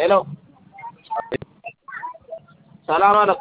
ሄሎ ሰላም አለኩ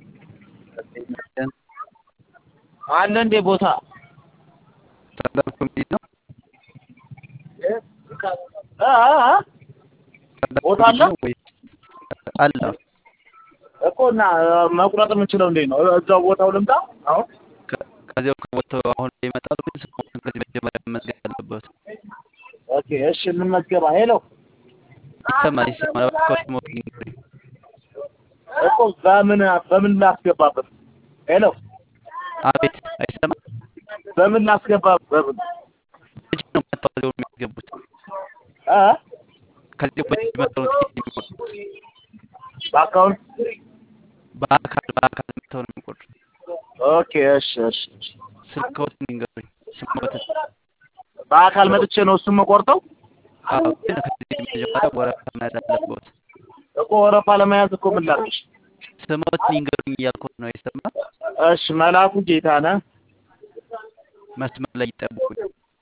አለ እንዴ ቦታ ስታንዳፕ ኮሜዲ ነው። እ እ እ ቦታ አለ ወይ አለ እኮ እና መቁረጥ የምንችለው እንዴት ነው? እዛው ቦታው ልምጣ አሁን ከ- ከዚያው ከቦታው አሁን ላይ ይመጣሉ። ግን ስሞትን ከዚህ መጀመሪያ መመዝገብ ያለበት ኦኬ እሺ እንመዝገባ ሄሎ ይሰማል ይሰማል። እባክህ ስሞት ይንገሩኝ። እኮ በምን በምን ላስገባበት ሄሎ አቤት አይሰማም። በምን ላስገባ በምን መቼ ነው መጥተው እዚያው የሚያስገቡት? እ ከዚያው በፊት መጥተው ነው ትኬት የሚቆርጡት። በአካውንት በአካል በአካል መጥተው ነው የሚቆርጡት። ኦኬ እሺ እሺ እሺ ስልክዎትን ይንገሩኝ። ስሞትን በአካል መጥቼ ነው እሱን መቆርጠው አዎ፣ ግን ከዚህ መጀመሪያ ወረፋ መያዝ አለበት። እኮ ወረፋ ለመያዝ እኮ ምን ላድርግሽ? ስሞትን ይንገሩኝ እያልኩት ነው። አይሰማም። እሺ መላኩ ጌታነህ መስመር ላይ ይጠብቁኝ።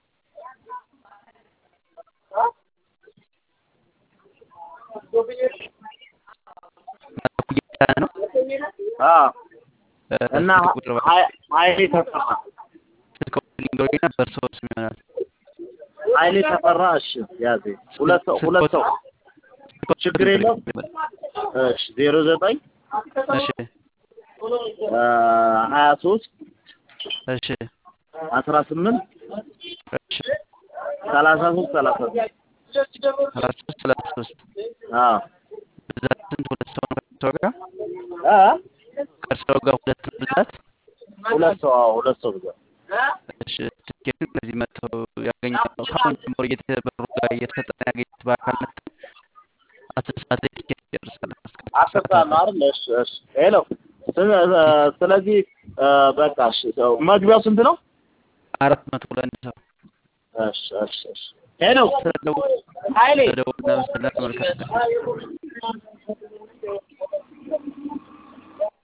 መላኩ ጌታነህ ነው። አዎ እ፣ እና ስልክ ቁጥር እባክህ ሀይ- ሀይሌ ተፈራ ስልክ ቁጥር ይንገሩኝና በእርስዎ ስም ይሆናል። ሀይሌ ተፈራ እሺ ያዜ ሁለት ሰው ሁለት ሰው ስልክ ቁጥር ችግር የለውም። ይንገሩኝ። እሺ ዜሮ ዘጠኝ እሺ ሀያ ሶስት እሺ አስራ ስምንት እሺ ሰላሳ ሶስት ሰላሳ ሶስት ሰላሳ ሶስት ሰላሳ ሶስት አዎ ብዛት ስንት? ሁለት ሰው ነው ከእርስዎ ጋር እ ከእርስዎ ጋር ሁለት ነው ብዛት? ሁለት ሰው አዎ ሁለት ሰው ብዛት እሺ ትኬቱን ከዚህ መጥተው ያገኛሉ። ከአሁን ጀምሮ እየተበሩ ጋር እየተሰጠ ነው ያገኙት። በአካል መጥተው አስር ሰዓት ላይ ትኬት ይጨርሳል። አስር ሰዓት ነው አይደል? እሺ እሺ ሄሎ ስለ- ስለዚህ እ፣ በቃ እሺ ሰው መግቢያው ስንት ነው? አራት መቶ ለአንድ ሰው እሺ እሺ እሺ ሄሎ ስለደወሉ ሀይሌ ስለደወሉ እናመሰግናለን። መልካም ቀን።